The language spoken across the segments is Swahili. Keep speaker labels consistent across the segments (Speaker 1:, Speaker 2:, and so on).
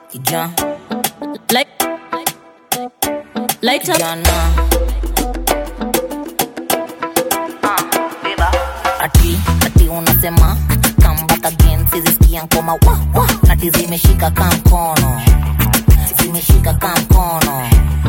Speaker 1: kijana
Speaker 2: Like, light up.
Speaker 1: kijana ati ati unasema come back again sizisikia nkoma wa wa ati zimeshika ka mkono zimeshika ka mkono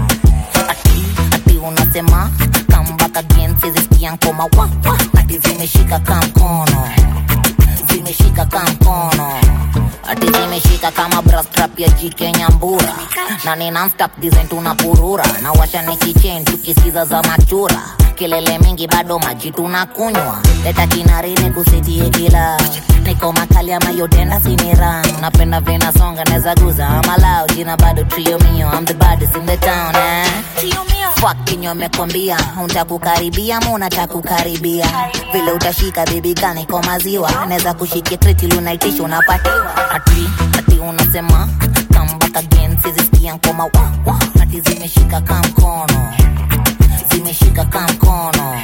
Speaker 1: ati ati unasema come back again sizisikia nkoma wa wa ati zimeshika ka mkono zimeshika ka mkono ati zimeshika kama brastrap ya jike nyambura na ni nonstop design tunapurura na washa ni kichen tukisikiza za machura kelele mingi bado maji tunakunywa leta kinarini kusitie kila niko makali ama yotenda sinira napenda vena songa neza guza amalau jina bado trio mio I'm the baddest in the town eh? Fuck kinyo mekwambia utakukaribia mu unatakukaribia vile utashika bibi gani kwa maziwa naweza kushikia treti lunaitisha unapatiwa ati ati unasema come back again sizisikia nkoma wa wa ati zimeshika ka mkono zimeshika ka mkono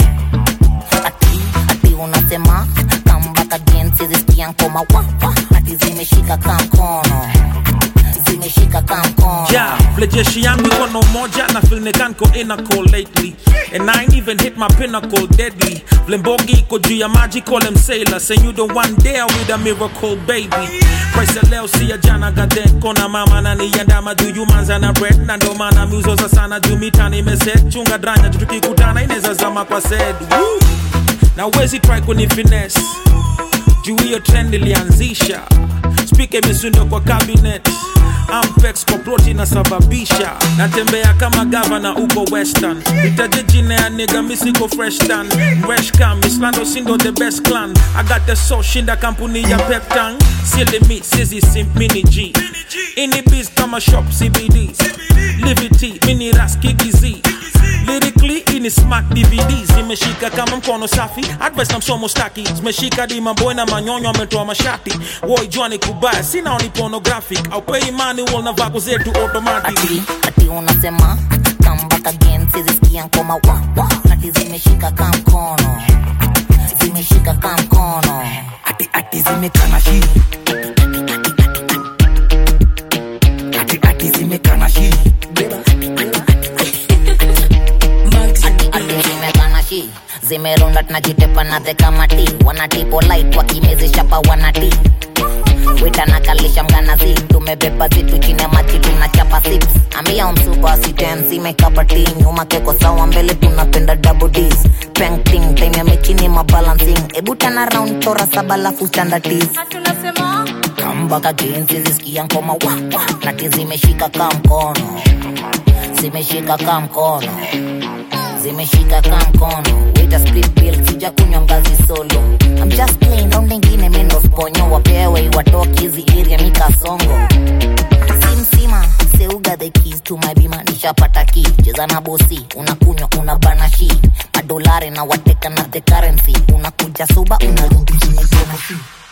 Speaker 1: ati ati unasema come back again sizisikia nkoma wa wa ati zimeshika ka mkono zimeshika ka mkono
Speaker 3: Yeah, vile jeshi yangu iko na umoja na feel nikanko inaco lately and I ain't even hit my pinnacle deadly vile mbogi iko juu ya maji call him sailor say you the one there with a miracle baby price ya leo si ya jana gaden kona mama na niandama juu you manza na bread na ndo maana miuzoza sana juu mitani imeset chunga dranya juu tukikutana inaweza zama kwa sed Woo! na wezi try kuni finesse juu hiyo trend ilianzisha spika imesundwa kwa cabinet ampex kwa plot inasababisha natembea kama gavana uko western itaje jina ya niga misiko fresh tan mreshcam islando sindo the best clan i got the so shinda kampuni ya peptan silly me sizi simp mini g ini biz kama shop cbd livity mini raskikiz lyrically ini smart dvds zimeshika kama mkono safi advice na msomo staki zimeshika di maboy na manyonyo ametoa mashati woi jwani kubaya sina ni pornographic au pay manual na vako zetu automatic
Speaker 1: ati ati unasema come back again sizisikia nkoma wa wa ati zimeshika ka mkono zimeshika ka mkono
Speaker 4: ati ati zimekana shi ati ati zimekana shi
Speaker 1: ati ati zimekana shi zimerunda tunajitepa na the kamati wanatipo light wakimezesha pa wanati witanakalisha mganazi tumebeba zitu chini ya maji tunachapa six ambia umsupa sitensi mekabati nyuma keko sawa mbele tunapenda double ds painting time ya mechini mabalancing ebu tana round chora saba lafu standardiz kambaka jinsi zisikia ngoma wa wa nati zimeshika ka mkono zimeshika ka mkono zimeshika ka mkono wita split bill sija kunywa ngazi solo I'm just playing round ingine mendo sponyo wapewe watoki hizi area mikasongo simsima seuga the keys to my bima nishapata ki cheza na bosi unakunywa una banashi madolari na wateka na the currency unakuja suba unarudi chini tena